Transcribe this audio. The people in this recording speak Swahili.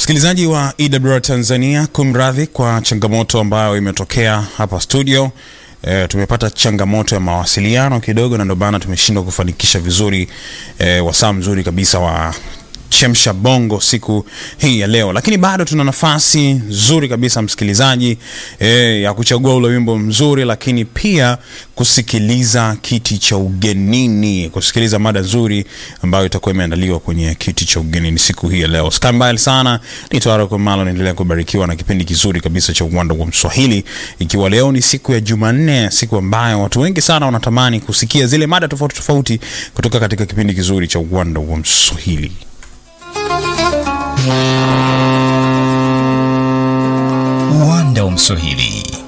Msikilizaji wa EWR Tanzania, kumradhi kwa changamoto ambayo imetokea hapa studio. E, tumepata changamoto ya mawasiliano kidogo, na ndio maana tumeshindwa kufanikisha vizuri e, wasaa mzuri kabisa wa chemsha bongo siku hii ya leo, lakini bado tuna nafasi nzuri kabisa msikilizaji, e, ya kuchagua ule wimbo mzuri, lakini pia kusikiliza kiti cha ugenini, kusikiliza mada nzuri ambayo itakuwa imeandaliwa kwenye kiti cha ugenini siku hii ya leo. Sikai mbali sana, nitawara Malo, naendelea kubarikiwa na kipindi kizuri kabisa cha uwanda wa Mswahili, ikiwa leo ni siku ya Jumanne, siku ambayo watu wengi sana wanatamani kusikia zile mada tofauti tofauti kutoka katika kipindi kizuri cha uwanda wa Mswahili. Uwanda wa Mswahili